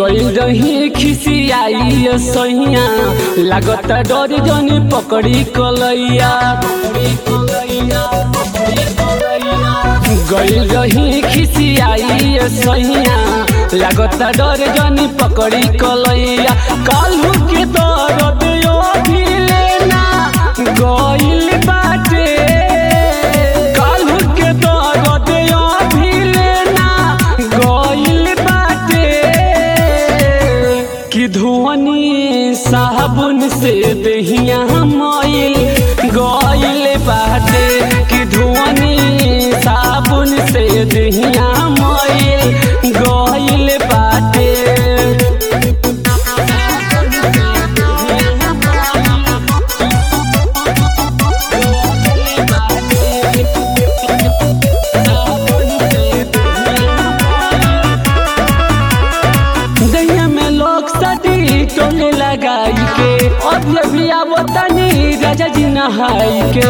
गइल रही खिसियाई सैया लागत डर जनी पकड़ी कलैया गइल रही खिसियाई सैया लागत डर जनी पकड़ी कलैया कालू के दर्द यो भी लेना गइल बाटे कालू के दर्द यो भी लेना गइल बाटे कि धोनी साबुन से दहिया मैल गइल बाटे कि धोनी साबुन से दहिया मैल गइल बाटे दहिया में लोग सटी टोले लगाई के अब ये भी आवतनी राजा जी नहाई के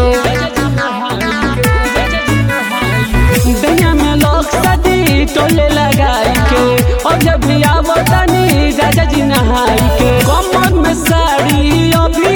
दहिया में लोग सटी टोले लगाई के अब जब भी आवतनी राजा जी नहाई के कमर में साड़ी अभी